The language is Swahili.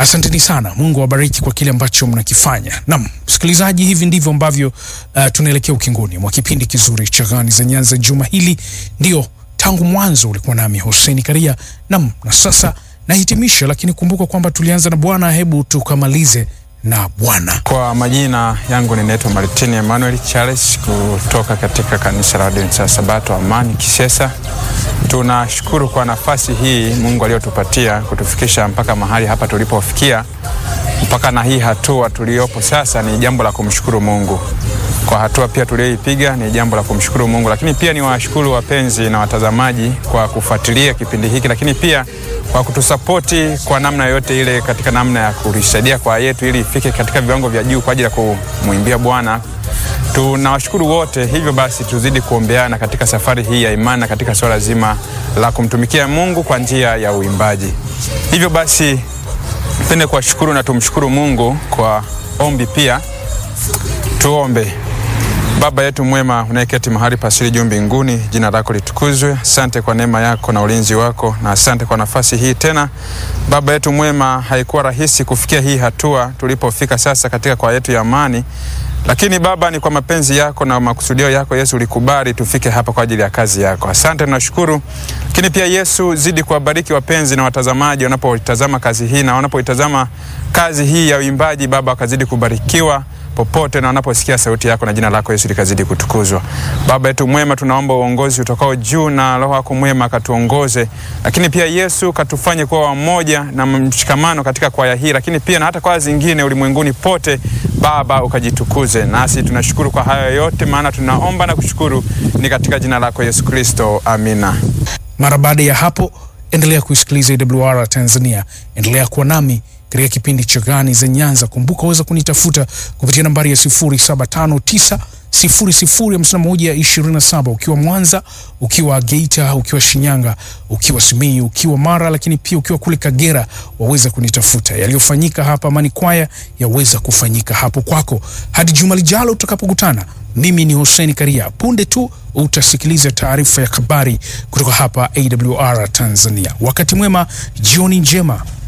Asanteni sana, Mungu awabariki kwa kile ambacho mnakifanya. Naam, msikilizaji, hivi ndivyo ambavyo uh, tunaelekea ukingoni mwa kipindi kizuri cha Gani za Nyanza juma hili. Ndio tangu mwanzo ulikuwa nami Hussein Karia. Naam, na sasa nahitimisha, lakini kumbuka kwamba tulianza na Bwana, hebu tukamalize na Bwana. Kwa majina yangu ninaitwa Martin Emmanuel Charles kutoka katika kanisa la Waadventista Sabato Amani Kisesa. Tunashukuru kwa nafasi hii Mungu aliyotupatia kutufikisha mpaka mahali hapa tulipofikia, mpaka na hii hatua tuliyopo sasa. Ni jambo la kumshukuru Mungu kwa hatua pia tuliyoipiga, ni jambo la kumshukuru Mungu, lakini pia ni washukuru wapenzi na watazamaji kwa kufuatilia kipindi hiki, lakini pia kwa kutusapoti kwa namna yoyote ile, katika namna ya kulisaidia kwa yetu ili ifike katika viwango vya juu kwa ajili ya kumwimbia Bwana. Tunawashukuru wote. Hivyo basi tuzidi kuombeana katika safari hii ya imani na katika swala zima la kumtumikia Mungu kwa njia ya uimbaji. Hivyo basi pende kuwashukuru na tumshukuru Mungu kwa ombi pia. Tuombe. Baba yetu mwema unayeketi mahali pasiri juu mbinguni, jina lako litukuzwe. Asante kwa neema yako na ulinzi wako, na asante kwa nafasi hii tena. Baba yetu mwema, haikuwa rahisi kufikia hii hatua tulipofika sasa katika kwa yetu ya amani, lakini Baba, ni kwa mapenzi yako na makusudio yako Yesu ulikubali tufike hapa kwa ajili ya kazi yako. Asante, tunashukuru. Lakini pia Yesu, zidi kuwabariki wapenzi na watazamaji wanapoitazama kazi hii na wanapoitazama kazi hii ya uimbaji. Baba, wakazidi kubarikiwa popote na wanaposikia sauti yako na jina lako Yesu likazidi kutukuzwa. Baba yetu mwema, tunaomba uongozi utokao juu na Roho yako mwema akatuongoze, lakini pia Yesu katufanye kuwa wamoja na mshikamano katika kwaya hii, lakini pia na hata kwaya zingine ulimwenguni pote. Baba ukajitukuze, nasi tunashukuru kwa hayo yote, maana tunaomba na kushukuru ni katika jina lako Yesu Kristo, amina. Mara baada ya hapo, endelea kuisikiliza AWR Tanzania, endelea kuwa nami katika kipindi cha Gani za Nyanza. Kumbuka waweza kunitafuta kupitia nambari ya 0759 005127 ukiwa Mwanza, ukiwa Geita, ukiwa Shinyanga, ukiwa Simiyu, ukiwa Mara, lakini pia ukiwa kule Kagera waweza kunitafuta. Yaliyofanyika hapa Amani Kwaya yaweza kufanyika hapo kwako. Hadi juma lijalo tutakapokutana, mimi ni Hussein Karia. Punde tu utasikiliza taarifa ya habari kutoka hapa AWR Tanzania. Wakati mwema, jioni njema.